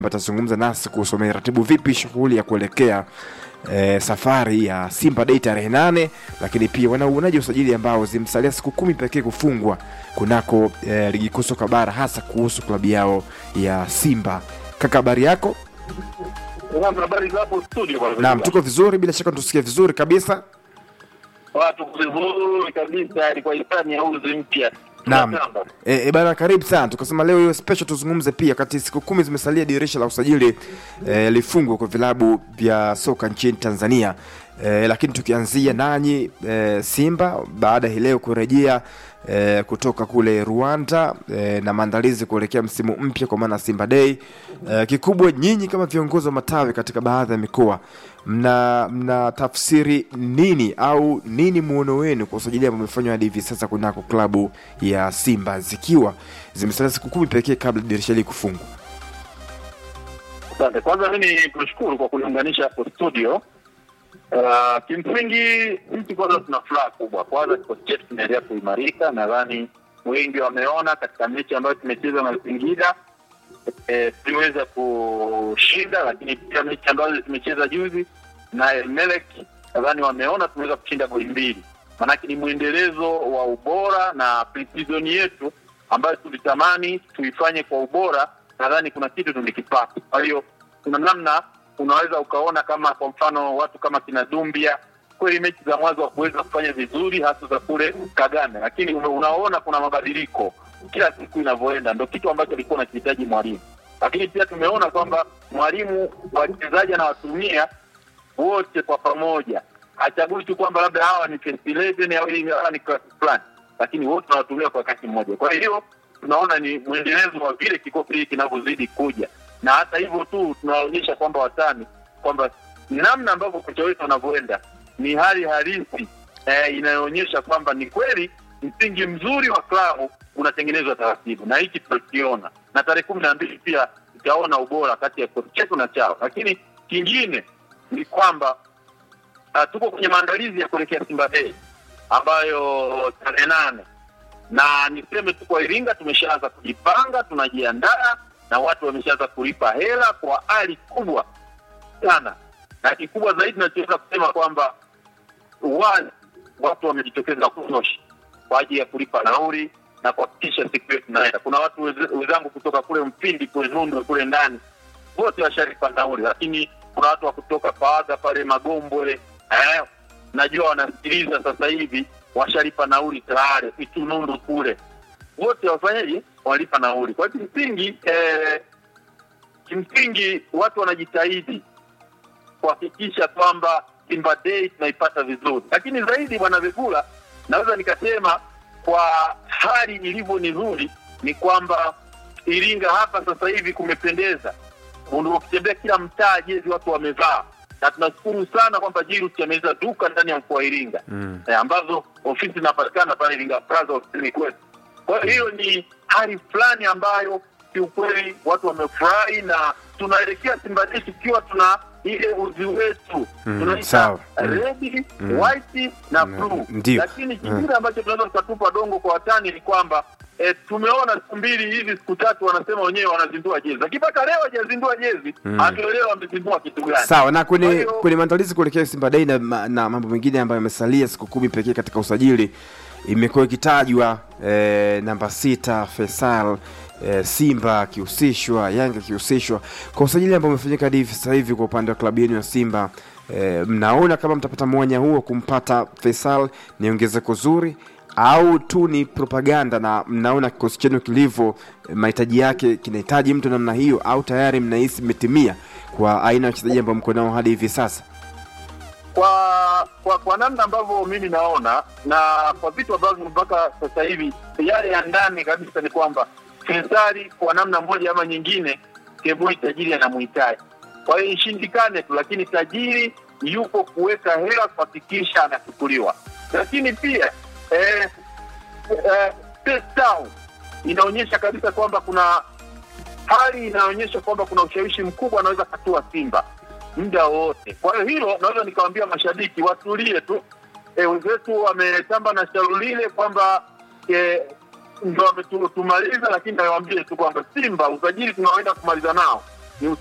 atazungumza nasi kuhusu ameratibu vipi shughuli ya kuelekea e, safari ya Simba Day tarehe nane, lakini pia wanauonaji usajili ambao zimsalia siku kumi pekee kufungwa kunako e, ligi kuu soka bara, hasa kuhusu klabu yao ya Simba. Kaka, habari yako? Naam, habari za hapo studio bwana. Naam, tuko vizuri, bila shaka tusikie vizuri kabisa. watu vizuri kabisa, ilikuwa hisani ya uzi mpya. Naam. Tunatamba. E, e, bana karibu sana. Tukasema leo hiyo special tuzungumze pia kati siku kumi zimesalia dirisha la usajili e, lifungwe kwa vilabu vya soka nchini Tanzania. E, lakini tukianzia nanyi e, Simba baada ya hii leo kurejea e, kutoka kule Rwanda e, na maandalizi kuelekea msimu mpya kwa maana Simba Day. E, kikubwa nyinyi kama viongozi wa matawi katika baadhi ya mikoa mna mna tafsiri nini au nini muono wenu kwa usajili ambao umefanywa hadi hivi sasa kunako klabu ya Simba zikiwa zimesalia siku kumi pekee kabla dirisha hili kufungwa? Asante. Kwanza mimi kushukuru kwa kuniunganisha hapo studio. Uh, kimsingi sisi kwanza tuna furaha kubwa. Kwanza kikosi chetu kinaendelea kuimarika. Nadhani wengi wameona katika mechi ambayo tumecheza na Singida eh, tuliweza kushinda, lakini pia mechi ambazo tumecheza juzi na Elmelek nadhani wameona tumeweza kushinda goli mbili. Maanake ni mwendelezo wa ubora na pre-season yetu ambayo tulitamani tuifanye kwa ubora, nadhani kuna kitu tulikipata. Kwa hiyo kuna namna unaweza ukaona kama kwa mfano watu kama kina Dumbia kweli mechi za mwanzo kuweza kufanya vizuri hasa za kule Kagame, lakini una- unaona kuna mabadiliko kila siku inavyoenda, ndo kitu ambacho alikuwa anakihitaji mwalimu. Lakini pia tumeona kwamba mwalimu wachezaji anawatumia wote kwa pamoja, hachagui tu kwamba labda hawa ni first 11 au hivi hawa ni class fulani, lakini wote wanawatumia kwa wakati mmoja. Kwa hiyo tunaona ni mwendelezo wa vile kikosi hiki kinavyozidi kuja, na hata hivyo tu tunaonyesha kwamba watani kwamba namna ambavyo kocha wetu anavyoenda ni hali halisi eh, inayoonyesha kwamba ni kweli msingi mzuri wa klabu unatengenezwa taratibu, na hiki tutakiona, na tarehe kumi na mbili pia tutaona ubora kati ya kikosi chetu na chao. Lakini kingine ni kwamba uh, tuko kwenye maandalizi ya kuelekea Simba Day ambayo tarehe nane na niseme tu kwa Iringa tumeshaanza kujipanga, tunajiandaa na watu wameshaanza kulipa hela kwa hali kubwa sana, na kikubwa zaidi nachoweza kusema kwamba wazi watu wamejitokeza kutosha kwa ajili ya kulipa nauli na kuhakikisha siku yetu naenda. Kuna watu weze- wenzangu kutoka kule Mpindi kule Nundu kule ndani wote washalipa nauli, lakini kuna watu wa kutoka Paaga pale Magombwe eh, najua wanasikiliza sasa hivi washalipa nauli tayari Itunundu kule, wote wafanyaji walipa nauli. Kwa hiyo kimsingi eh, kimsingi watu wanajitahidi kuhakikisha kwamba Simba Day tunaipata vizuri, lakini zaidi, bwana Vegula, naweza nikasema kwa hali ilivyo nzuri ni kwamba Iringa hapa sasa hivi kumependeza. Undu- Ukitembea kila mtaa, jezi watu wamevaa, na tunashukuru sana kwamba Jirus ameweza duka ndani ya mkoa wa Iringa Mm. eh, ambazo ofisi zinapatikana pale Iringa Plaza ofisini kwetu. Kwa hiyo hiyo ni hali fulani ambayo kiukweli watu wamefurahi, na tunaelekea Simba Day tukiwa tuna ile uzi wetu Mm, tunaita sawa. Mm. red, Mm. white na Mm, blue. ndio. Lakini kingine ambacho tunaweza tukatupa dongo kwa watani ni kwamba E, tumeona siku mbili hivi siku tatu wanasema wenyewe wanazindua jezi, lakini mpaka leo hajazindua jezi Mm. hatuelewa wamezindua kitu gani. Sawa, na Kwa kwenye hiyo- kwenye maandalizi kuelekea Simba Day na, ma- na mambo mengine ambayo yamesalia siku kumi pekee katika usajili, imekuwa ikitajwa eh, namba sita Faisal eh, Simba akihusishwa, Yanga akihusishwa kwa usajili ambao umefanyika hadi hivi sasa hivi. Kwa upande wa klabu yenu ya Simba eh, mnaona kama mtapata mwanya huo kumpata Faisal ni ongezeko zuri au tu ni propaganda, na mnaona kikosi chenu kilivyo, eh, mahitaji yake kinahitaji mtu namna hiyo, au tayari mnahisi imetimia kwa aina ya wachezaji ambao mko nao hadi hivi sasa? kwa kwa kwa namna ambavyo mimi naona na kwa vitu ambavyo mpaka sasa hivi yale ya ndani kabisa ni kwamba Faisali kwa namna moja ama nyingine Keboi tajiri anamhitaji. Kwa hiyo ishindikane tu, lakini tajiri yupo kuweka hela kuhakikisha anachukuliwa. Lakini pia eh, eh, Cape Town inaonyesha kabisa kwamba kuna hali inaonyesha kwamba kuna ushawishi mkubwa anaweza katua Simba muda wowote. Kwa hiyo hilo naweza nikawambia mashabiki watulie tu. E, wenzetu wametamba na shauri lile kwamba ndo wametumaliza, lakini nawaambie tu kwamba Simba usajili tunaoenda kumaliza nao